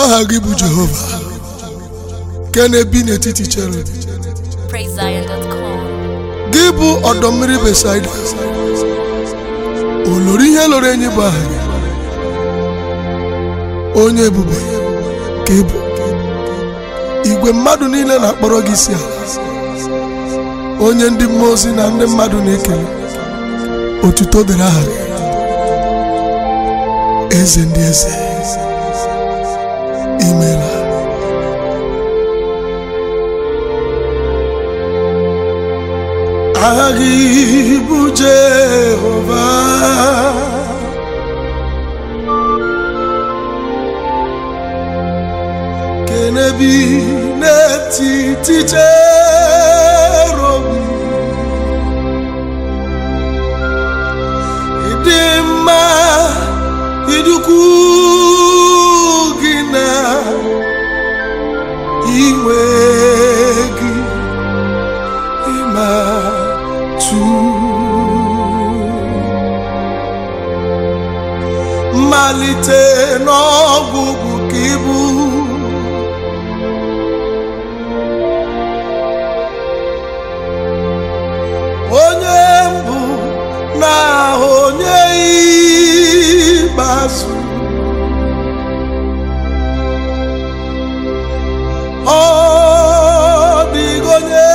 aha gị bụ jehova nke na-ebi n'etiti cherub PraiseZion.com. gị bụ ọdọ mmiri besaida olori ihe lụrụ enyi bụ aha gị onye ebube ka ị bụ igwe mmadụ niile na-akpọrọ gị isi ala onye ndị mmụọ ozi na ndị mmadụ na-ekele otuto dịrị aha gị eze ndị eze imela aha gị bụ jehova kenebi n'etiti cherobi ịdị mma idukwu gị na iwe gị ịmatụ mmalite n'ọgwụgwụ ka ịbụ onye mbụ na onye ikpeazụ ọ dịghị onye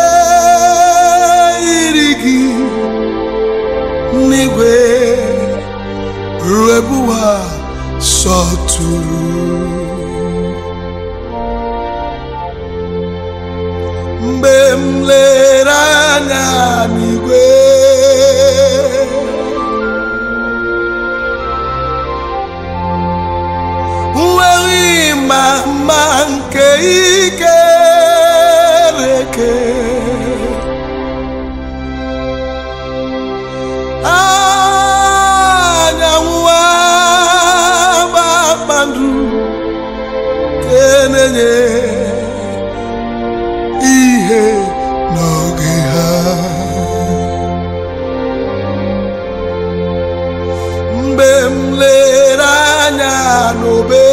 yiri gị n'igwe ruo ebe ụwa sọtụrụ mgbe m lere anya n'igwe nweghị ma mma nke ikereke anyanwụ kpakpando nke na-enye ihe n'oge ha mgbe m lere anya n'obe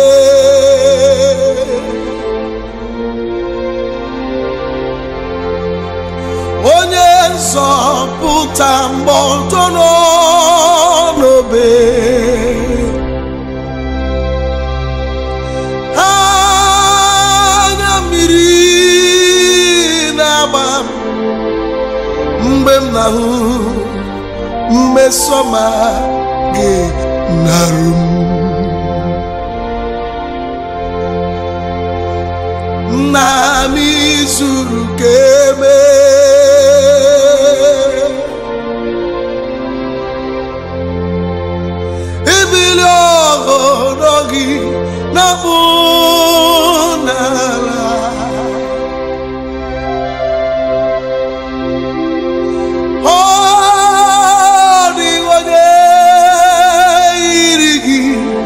onye nzọpụta mgbe ọtọ nọ n'obe anya mmiri na-agba m mgbe m na-ahụ mmesọma gị narụ m nna m izuru ka eme ibili ọhụrụ gị na-akpụ n'ala ọ dịghị onye yiri gị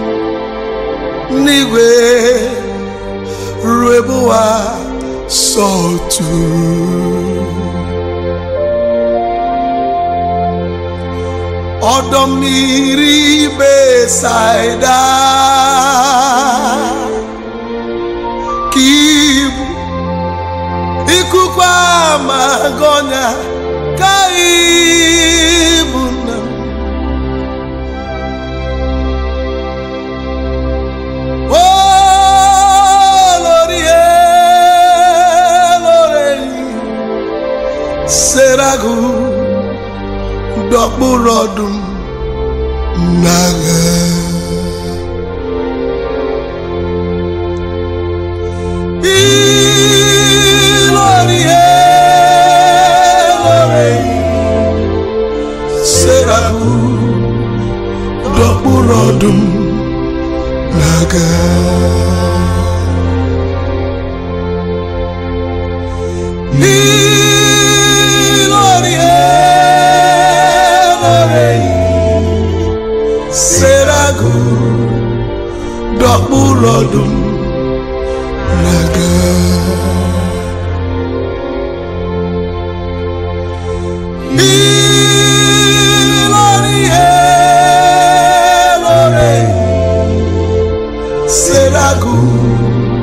n'igwe ruo ebe ụwa sọtụrụ ọdọ mmiri besaida ka ibu ikuku amagonya ka ibu nna m olori elori seragu dọkpụrụ ọdụm n'agha ilori elori seragu dọkpụrụ ọdụm n'agha ilori elori seragu dọkpụrụ ọdụm n'agha ilori elori seragu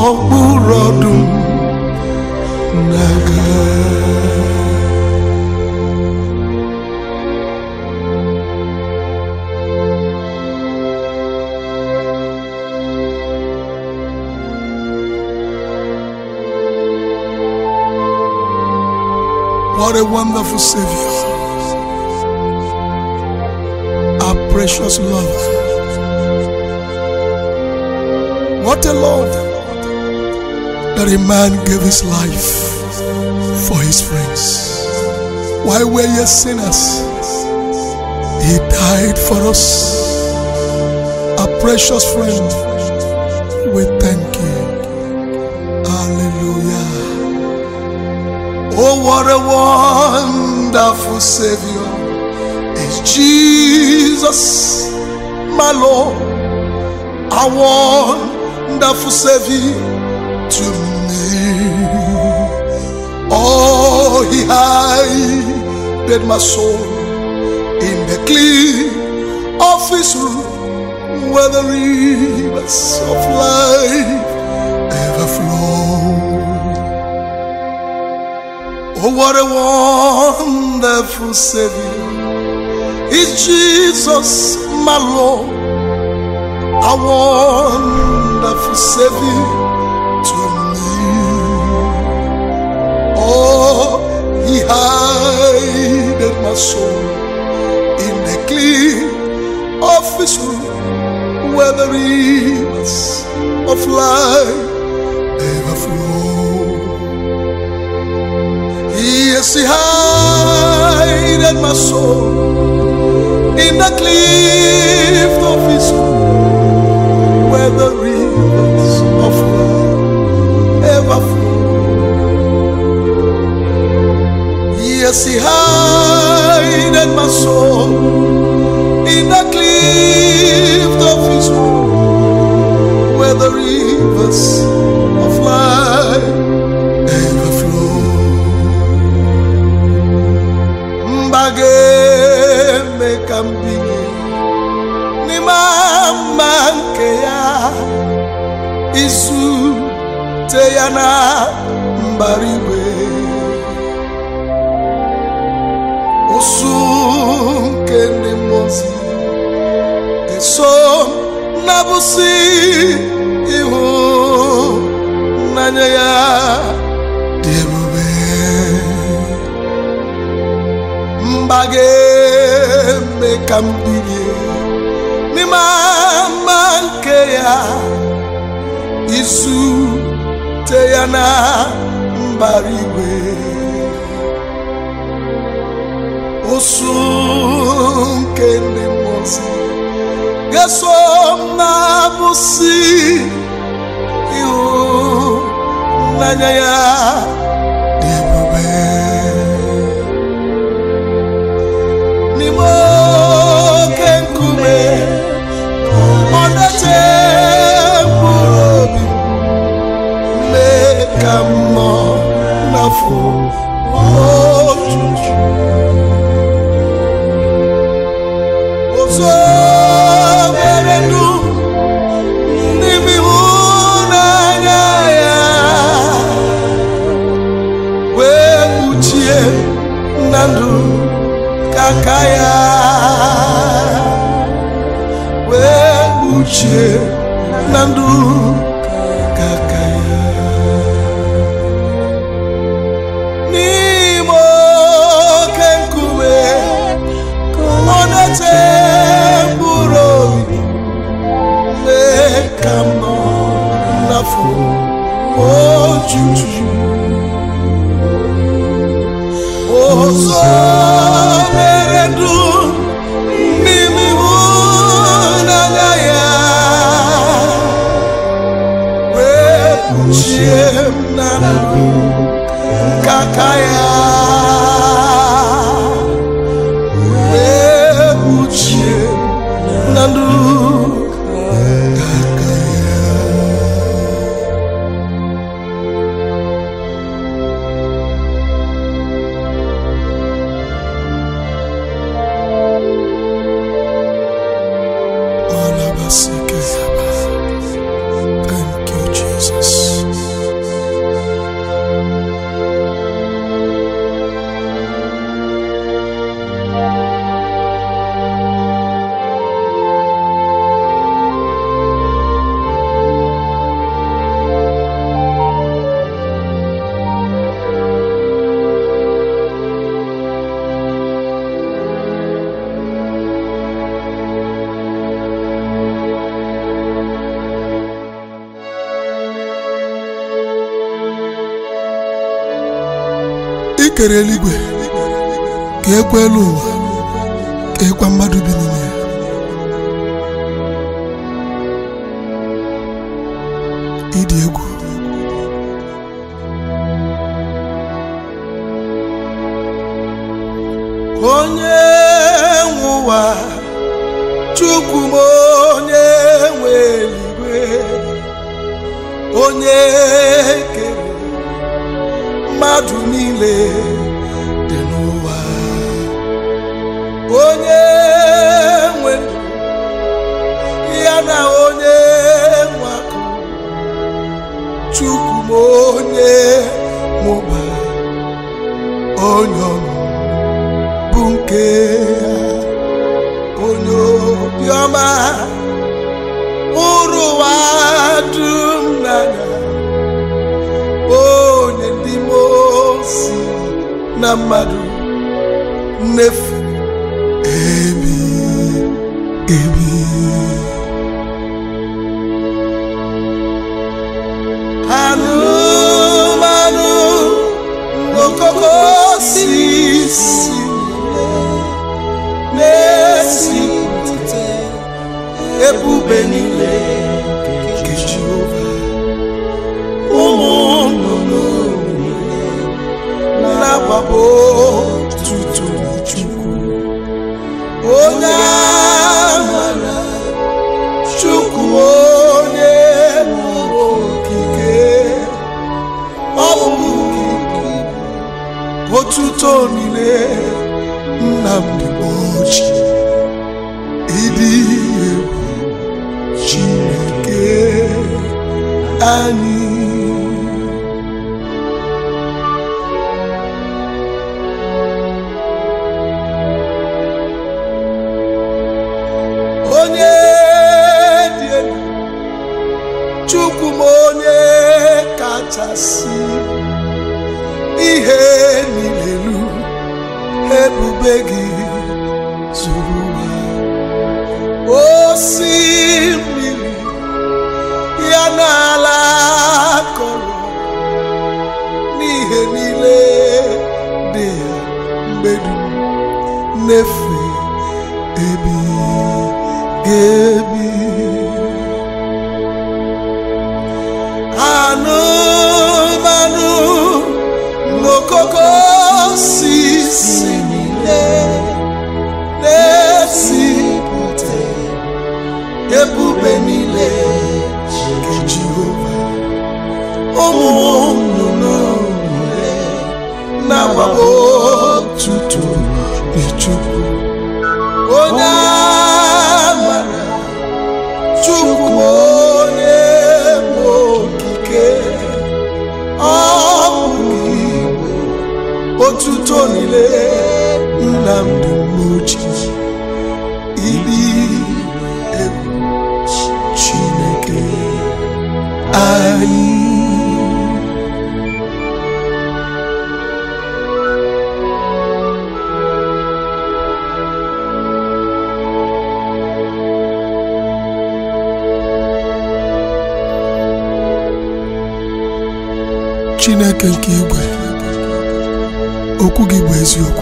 n'okpuru ọdụm na-aga What a wonderful Savior. Our precious lover. What a love that a man gave his life for his friends. While we're yet sinners, he died for us. Our precious friend, we thank you. Hallelujah. Oh, what a wonderful Savior is Jesus, my Lord, our wonderful Savior to me. Oh, He hided my soul in the clear of His room where the rivers of life ever flow. Oh, what a wonderful Savior is Jesus, my Lord, a wonderful Savior to me. Oh, He hided my soul in the clear of His room where the rivers of life ever flow. Yes, he hided my soul in the cliff of his soul, where the rivers of life ever flow. Yes, he hided my soul in the cliff of his soul, where the rivers of life ever flow. mbageme ka mbinye n'ime ama nke ya izute ya na mbara igwe ụsụ nke ndị mmụozi eso na bụsị ihu n'anya ya dị ebube mba ga-eme ka m bilie n'ime ama nke ya izute ya na mbara igwe ụsụ nke ndị mmụozi ga-eso m na-abụsị ihu n'anya ya dị ebube n'ime oke nkume ọ na-eche mkpụrụ obi mee ka mmụọ n'afọ ojuju ụzọ mere ndụ n'ime ịhụnanya ya wee kpuchie na ndụ aka ya wee kpuchie na ndụ ka aka ya n'ime oke nkume ọ na-eche mkpụrụ obi mee ka m nọ n'afọ ojuju ụzọ mere ndụ n'ime ịhụnanya ya wee kpuchie m na ndụ nke aka ya wee kpuchie m na ndụ nke aka ya Thank you, Jesus. kere eluigwe ka ekwe elu ụwa ka ekwa mmadụ bi n'ime ya ịdị egwu onye nwe ụwa chukwu m onye nwe eluigwe onye kere mmadụ niile dị n'ụwa onye nwe ndụ ya na onye nwe akụ chukwu m onye mụba onye ọṅụ bụ nke ya onye obiọma hụrụ ụwa dum n'anya onye ndị mosi na mmadụ nnefu ebi ebi anụmanụ n'okoko osisi na-esipụta ebube niile nke Jehova ụmụ nnụnụ na-agbapụ tutu Chukwu onye amara Chukwu onye mụrụ okike ọ bụ okike otuto niile Nnamdi Oji ịdị egwu Chineke anyị onye dị elu chukwu m onye kachasị ihe niile elu ebube gị zuru ụwa osimiri ya n'ala kọrọ n'ihe niile dị ya mgbe dum nnefe ebi ebi anụmanụ n'okoko osisi niile na-esipụta ebube niile nke Jehova ụmụ nnụnụ niile na-agbagbo tutu Chukwu onye amara Chukwu onye nwe okike ọ bụ igwe otuto niile Nnamdi Moji ịdị egwu Chineke anyị Chineke nke igwe okwu gị bụ eziokwu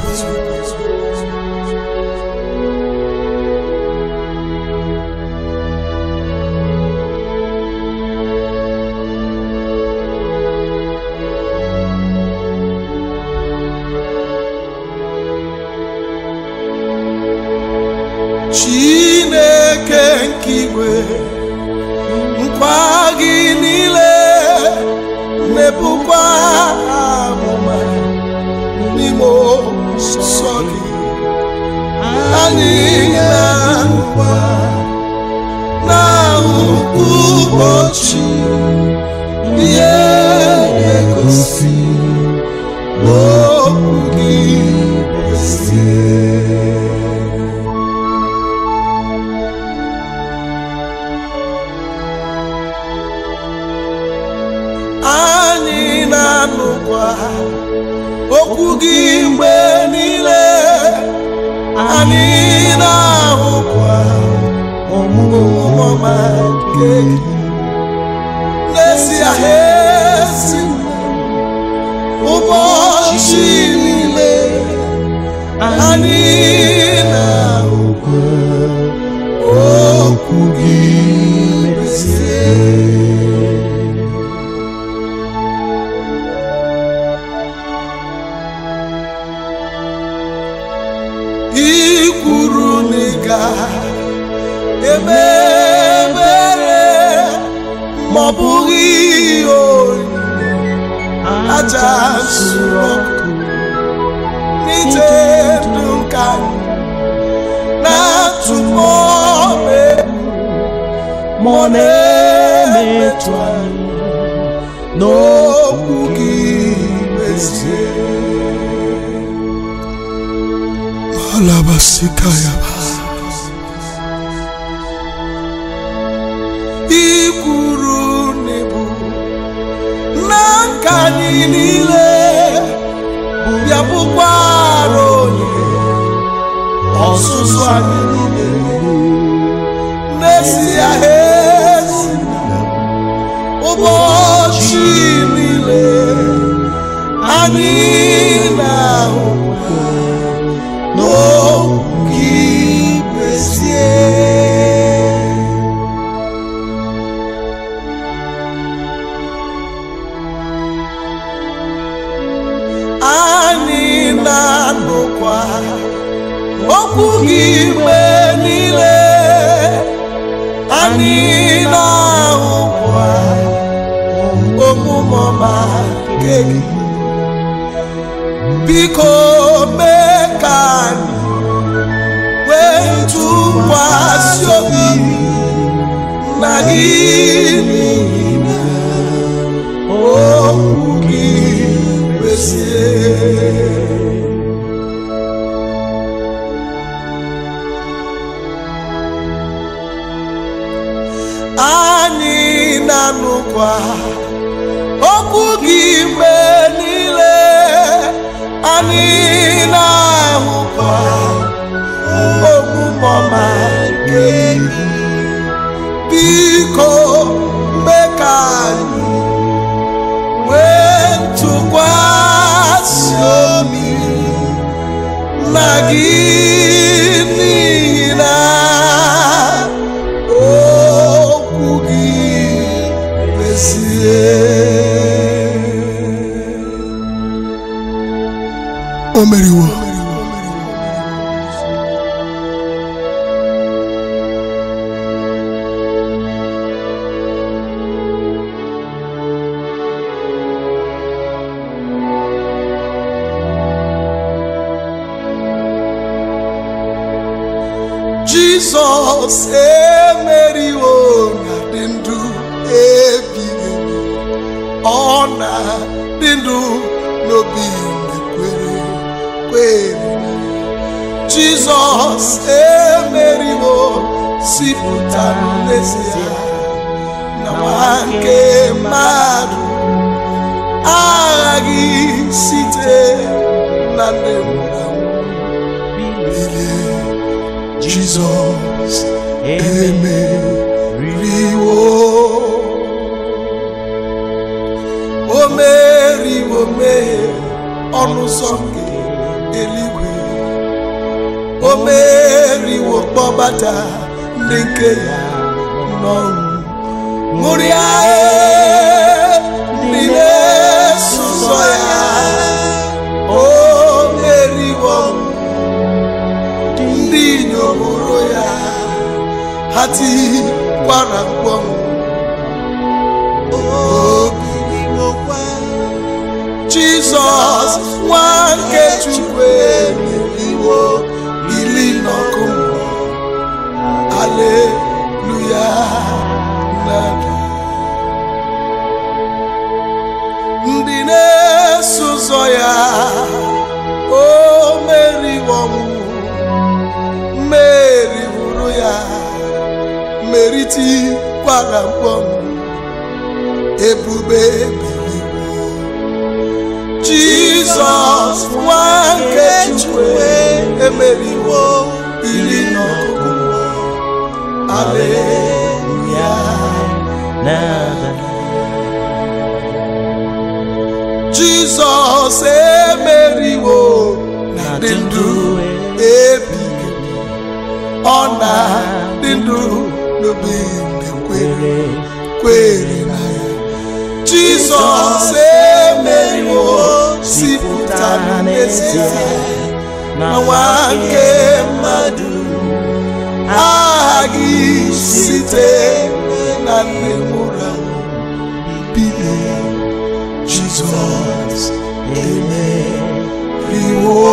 Chineke nke igwe nkwa gị niile na-ebukwa amụma n'ime nsọ gị anyị na-ahụkwa n'ahụ ụbọchị ihe na-egosi okwu gị ezie anyị na-anụkwa okwu gị mgbe niile anyị na-ahụkwa ọmụmụ ọma nke gị n'ezie ha esi ụbọchị niile anyị na-ahụkwa okwu gị mezie i kwuru na ị ga-eme ebere ma ọ bụghị ihe oyiyi aja nsure ọkụ n'ije ndụ nka na-atụmọ egwu ma ọ na-emetụ anyị n'okwu gị mezie Alabasikayaba. I kwuru n'ebu na nka anyị niile bụ ya bụkwara onye ọzụzụ anyị niile n'ezie ezi ụbọchị niile anyị na-ahụ n'okwu gị mezie anyị na-anụkwa okwu gị mgbe niile anyị na-ahụkwa omume ọma nke gị biko mee ka anyị nwee ntụkwasị obi na gị n'ihi na okwu gị mezie anyị na-anụkwa okwu gị mgbe niile anyị na-ahụkwa omume ọma nke gị biko mee ka anyị nwee ntụkwasị obi na gị n'ihi na okwu gị mezie o meriwo Jizọs emeriwo na dị ndụ ebighị ebi ọ na-adị ndụ n'obi na-ekwere kwere Jizọs emeriwo zipụtara n'ezie na nwa nke mmadụ aghaghị site na ndị nwụrụ anwụ bilie Jizọs emeriwo o meriwo mee ọnụ ụzọ nke eluigwe o meriwo kpọbata ndị nke ya n'ọnwụ ṅụrịa ndị na-eso ụzọ ya o meriwo ọnwụ ndị inyom hụrụ ya ha tikwara mkpọnwụ Jizọs nwa nke Chukwu emeriwo bili n'ọkụ mmụọ aleluya nada ndị na-eso ụzọ ya o meriwo ọnwụ mmeri hụrụ ya meritikwara mkpọnwụ ebube biliwo Jizọs nwa nke Chukwu emeriwo iri n'ọgụ aleluya Jizọs emeriwo na dị ndụ ndụ n'obi na-ekwere kwere na ya jizọs emeriwo sipụta n'ezie na nwa nke mmadụ aghaghị site na nne mụrụ bilie jizọs emeriwo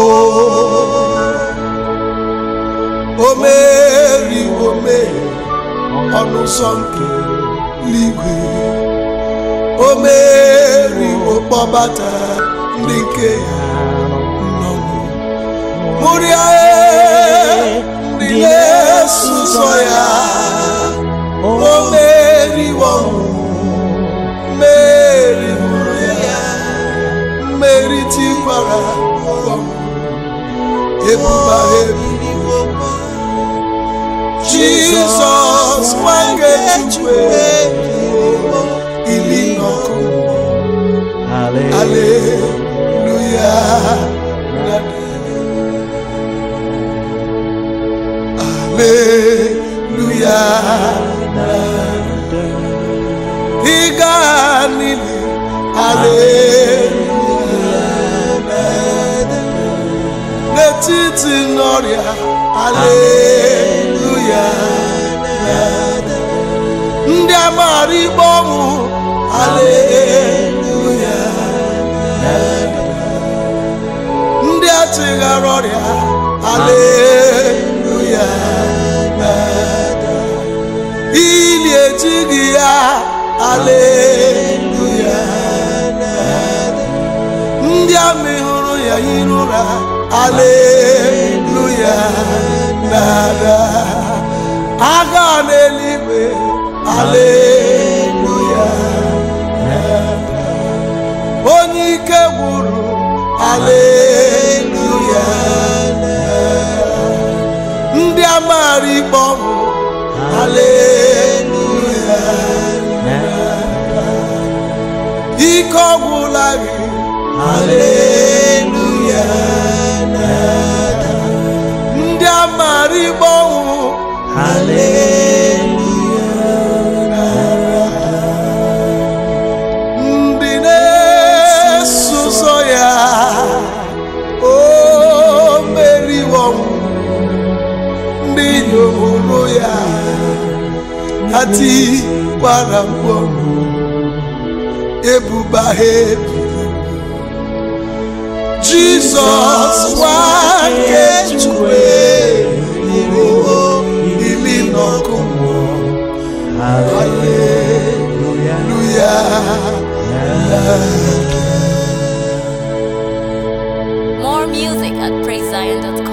o meriwo meri ọnụ ụzọ nke eluigwe o meriwo kpọbata ndị nke ya nnọọ mụrịa ndị na-eso ụzọ ya o meriwo ọnwụ mmeri mụrụ ya mmeri tikwara ọnwụ ebuba ebiriwo jizọs nwa nke chukwu ili n'ọkụ aleluya aleluya ịga niile aleluya n'etiti n'ọrịa aleluya ndị amara igbe ọnwụ aleluya ndị achịghara ọrịa aleluya ili ejighị ya aleluya ndị amị hụrụ ya yiri ụra aleluya nada agha n'eluigwe aleluya nada onye ike gwụrụ aleluya nada ndị amara ikpe ọnwụ aleluya nada ike ọgwụla gị aleluya nada ndị amara ikpe ọnwụ ndị na-eso ụzọ ya o meriwo ọnwụ ndị nyomoro ya atikwara mkpọ ebuba ha ebiri jizọs nwa nke chukwu emeriwo ili n'ọkụ mmụọ Hallelujah. More music at praisezion.com.